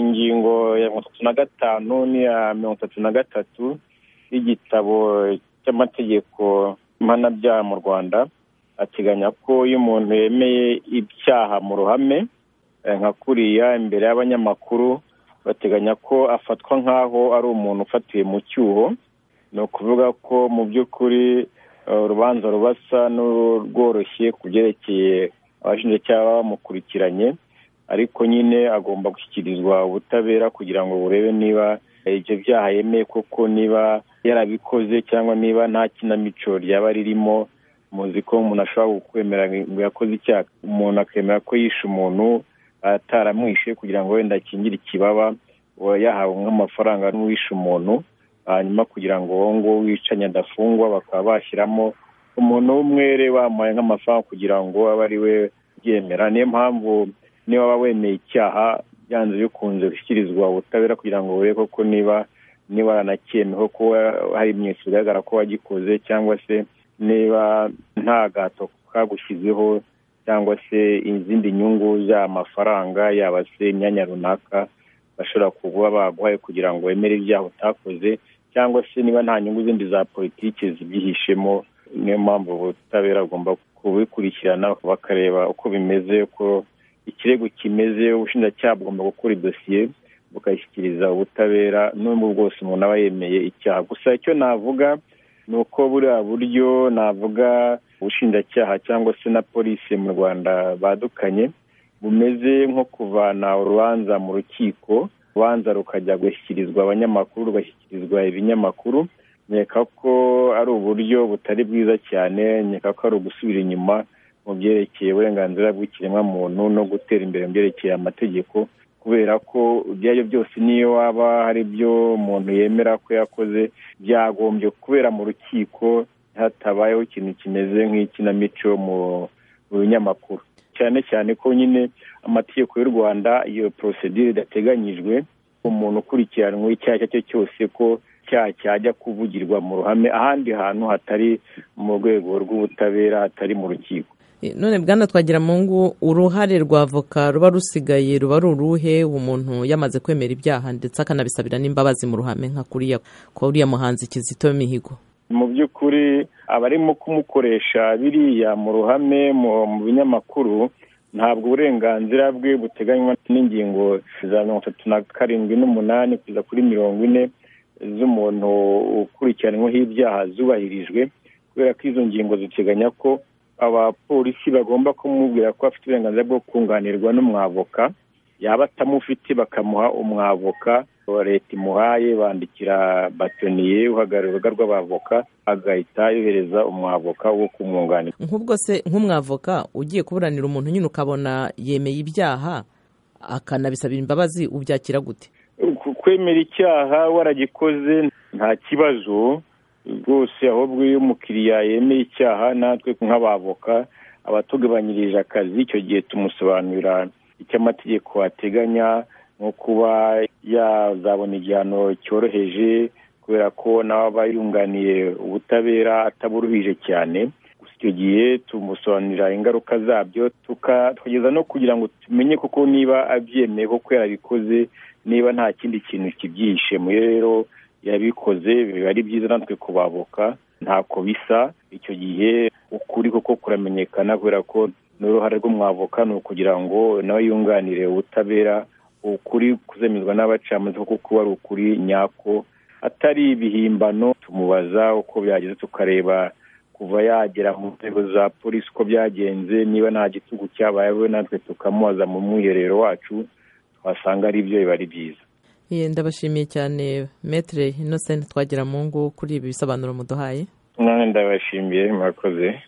ingingo ya mirongo itatu na gatanu n'iya mirongo itatu na gatatu y'igitabo cy'amategeko mpanabyaha mu rwanda ateganya ko iyo umuntu yemeye ibyaha mu ruhame nka kuriya imbere y'abanyamakuru bateganya ko afatwa nk'aho ari umuntu ufatiwe mu cyuho ni ukuvuga ko mu by'ukuri urubanza rubasa n'urworoshye ku byerekeye abashinjacyaha bamukurikiranye ariko nyine agomba gushyikirizwa ubutabera kugira ngo burebe niba ibyo byaha yemeye koko niba yarabikoze cyangwa niba nta kinamico ryaba ririmo muzi ko umuntu ashobora kwemera ngo yakoze icyaha umuntu akemera ko yishe umuntu ataramwishe kugira ngo wenda akingire ikibaba yahawe nk'amafaranga n'uwishe umuntu hanyuma kugira ngo uwo nguwo wicanye adafungwa bakaba bashyiramo umuntu w'umwere bamuhaye nk'amafaranga kugira ngo abe ari we ubyemera niyo mpamvu niba waba wemeye icyaha byanze bikunze gushyikirizwa ubutabera kugira ngo burebe koko niba niba waranakemeho ko hari ibimenyetso bigaragara ko wagikoze cyangwa se niba nta gato kagushyizeho cyangwa se izindi nyungu z'aya mafaranga yaba se imyanya runaka bashobora kuba baguhaye kugira ngo wemere ibyaha utakoze cyangwa se niba nta nyungu zindi za politiki zibyihishemo niyo mpamvu ubutabera bugomba kubikurikirana bakareba uko bimeze ko ikirego kimeze ubushinjacyaha bugomba gukora idosiye bukayishyikiriza ubutabera n'ubwo bwose umuntu aba yemeye icyaha gusa icyo navuga ni uko buriya buryo navuga ubushinjacyaha cyangwa se na polisi mu rwanda badukanye bumeze nko kuvana urubanza mu rukiko urubanza rukajya gushyikirizwa abanyamakuru rugashyikirizwa ibinyamakuru nkeka ko ari uburyo butari bwiza cyane nkeka ko ari ugusubira inyuma mu byerekeye uburenganzira bw'ikiremwamuntu no gutera imbere mu byerekeye amategeko kubera ko ibyo ari byo byose niyo waba hari ibyo umuntu yemera ko yakoze byagombye kubera mu rukiko hatabayeho ikintu kimeze nk'ikinamico mu binyamakuru cyane cyane ko nyine amategeko y'u rwanda iyo porosedire idateganyijwe umuntu ukurikiranwe icyaha icyo ari cyo cyose ko icyaha cyajya kuvugirwa mu ruhame ahandi hantu hatari mu rwego rw'ubutabera hatari mu rukiko none bwana twagira mu ngo uruhare rwa avoka ruba rusigaye ruba ari uruhe umuntu yamaze kwemera ibyaha ndetse akanabisabira n'imbabazi mu ruhame nka kuriya kuriya muhanzi kizito mihigo mu by'ukuri abarimo kumukoresha biriya mu ruhame mu binyamakuru ntabwo uburenganzira bwe buteganywa n'ingingo za mirongo itatu na karindwi n'umunani kugeza kuri mirongo ine z'umuntu ukurikiranyweho ibyaha zubahirijwe kubera ko izo ngingo ziteganya ko abapolisi bagomba kumubwira ko afite uburenganzira bwo kunganirwa n'umwavoka yaba atamufite bakamuha umwavoka wa leta imuhaye bandikira batoniye uhagarariye urubuga rw'abavoka agahita yohereza umwavoka wo kumwunganira nk'ubwo se nk'umwavoka ugiye kuburanira umuntu nyine ukabona yemeye ibyaha akanabisabira imbabazi ubyakira gute kwemera icyaha waragikoze nta kibazo rwose ahubwo iyo umukiriya yemeye icyaha natwe nk'abavoka abatugabanyirije akazi icyo gihe tumusobanurira icyo amategeko ateganya nko kuba yazabona igihano cyoroheje kubera ko nawe aba yunganiye ubutabera ataburuhije cyane gusa icyo gihe tumusobanurira ingaruka zabyo tukageza no kugira ngo tumenye koko niba abyemeye koko yarabikoze niba nta kindi kintu kibyihishe muri rero yabikoze biba ari byiza natwe kubavoka ntako bisa icyo gihe ukuri koko kuramenyekana kubera ko n'uruhare rw'umwavoka ni ukugira ngo nawe yunganire ubutabera ukuri kuzemezwa n'abacamanza kuko kuba ari ukuri nyako atari ibihimbano tumubaza uko byageze tukareba kuva yagera mu nzego za polisi uko byagenze niba nta gitugu cyabayeho natwe tukamubaza mu mwiherero wacu twasanga ari byo biba ari byiza ndabashimiye cyane metere inosenti twagira mu ngo kuri ibi bisobanuro muduhaye mwana ndabashimiye murakoze